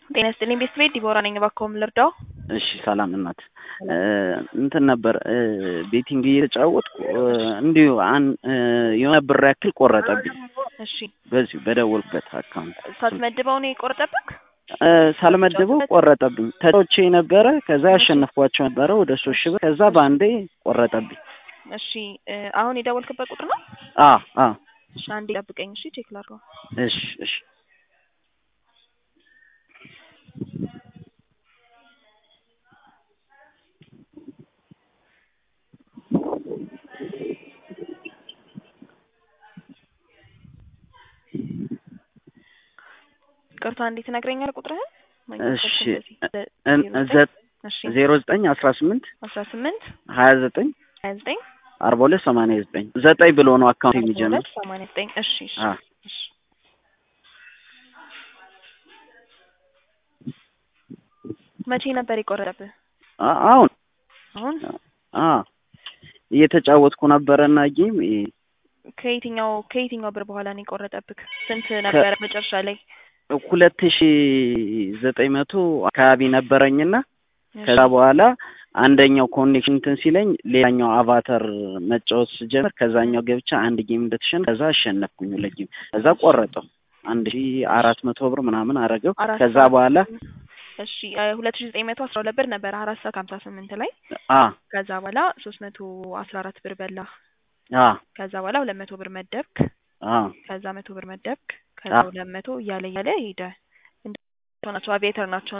ጤና ይስጥልኝ ቤት ቤት ዲቦራ ነኝ። እባክዎ ምን ልርዳው? እሺ ሰላም እናት እንትን ነበር ቤቲንግ እየተጫወትኩ እንዲሁ አን የሆነ ብር ያክል ቆረጠብኝ። እሺ በዚሁ በደወልኩበት አካውንት ሳትመድበው ነው የቆረጠብክ? ሳልመድበው ቆረጠብኝ። ተጫውቼ ነበረ ከዛ ያሸነፍኳቸው ነበረ ወደ ሶስት ሺህ ብር ከዛ በአንዴ ቆረጠብኝ። እሺ አሁን የደወልክበት ቁጥር ነው? አ አ እሺ አንዴ ጠብቀኝ። እሺ ቼክ ላድርገው። እሺ እሺ ቅርታ እንዴት ትነግረኛለህ ቁጥርህን? እሺ እሺ ዜሮ ዘጠኝ አስራ ስምንት አስራ ስምንት ሀያ ዘጠኝ ሀያ ዘጠኝ አርባ ሁለት ሰማንያ ዘጠኝ ዘጠኝ ብሎ ነው አካውንት የሚጀምር። ሁለት ሰማንያ ዘጠኝ እሺ እሺ አ እሺ መቼ ነበር የቆረጠብህ? አ- አሁን አሁን አ እየተጫወትኩ ነበረና ጌም ከየትኛው ከየትኛው ብር በኋላ ነው የቆረጠብክ? ስንት ነበረ መጨረሻ ላይ? ሁለት ሺ ዘጠኝ መቶ አካባቢ ነበረኝና ከዛ በኋላ አንደኛው ኮኔክሽን እንትን ሲለኝ ሌላኛው አቫተር መጫወት ስጀምር ከዛኛው ገብቻ አንድ ጌም እንደተሸነፍ ከዛ አሸነፍኩኝ ሁለት ጌም ከዛ ቆረጠው አንድ ሺ አራት መቶ ብር ምናምን አረገው አራት ከዛ ሰዓት- በኋላ እሺ ሁለት ሺ ዘጠኝ መቶ አስራ ሁለት ብር ነበረ አራት ሰዓት ከሀምሳ ስምንት ላይ አ ከዛ በኋላ ሶስት መቶ አስራ አራት ብር በላ አ ከዛ በኋላ ሁለት መቶ ብር መደብክ አ ከዛ መቶ ብር መደብክ ከዛ አ ሁለት መቶ እያለ እያለ ሄደ እንደ ናቸው አቪዬተር ናቸው